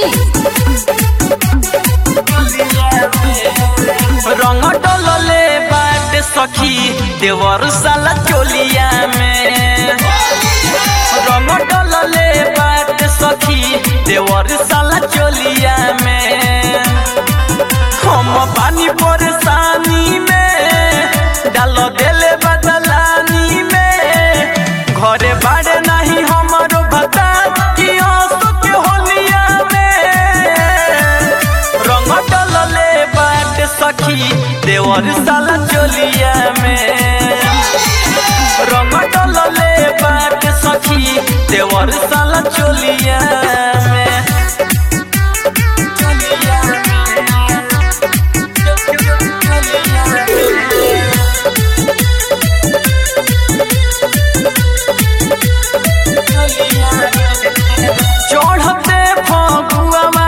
रंग डलले बाट सखी देवर साला चोलिया में रंग डलले बाट सखी देवर साला चोलिया में हम पानी परेशानी में डाल देले बदलानी में घरे बाड़े नहीं हमारो बता कि हंसो के होलिया में रंग डलले बाट सखी देवर साला चोलिया में रंग डलले बाट सखी देवर साला चोलिया में चढ़ते फगुआ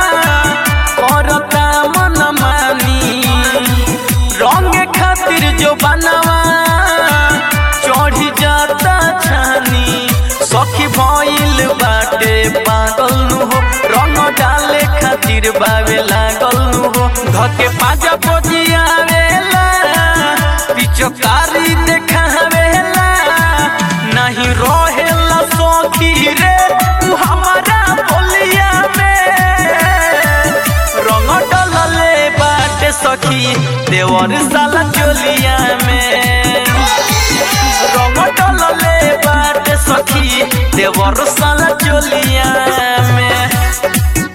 करता मन मानी रंग खातिर जो बनवा चढ़ी जाता छानी सखी भइल बाटे पागल नु हो रंग डाले खातिर बावे लागल नु हो धके पाजा बजियावेला पिचकारी देखावेला नहीं रहेला सखी रे तू हमारा बोलिया में रंग डलले बाटे सखी देवर साला चोलिया में रंग डलले बाटे सखी देवर साला चोलिया में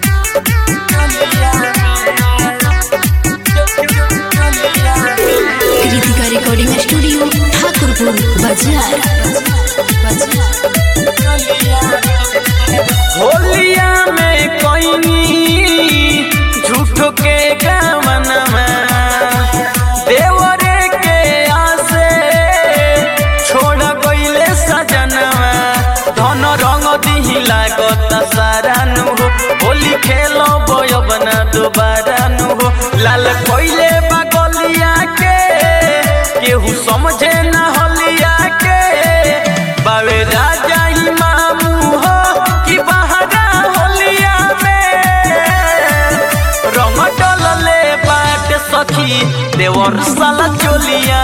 कृतिका रिकॉर्डिंग स्टूडियो ठाकुरपुर बाजार होलिया में कोई झूठो के गमनमा देवरे के आसे छोड़ गईले सजनवा धन रंग दिही लागत सारा नु हो होली खेलो बय बना दोबारा नु हो लाल कोइले बगलिया के केहू समझे ना होलिया के बावे राजा ही मामू हो कि बहारा होलिया में रंग डलले बाट सखी देवर साला चोलिया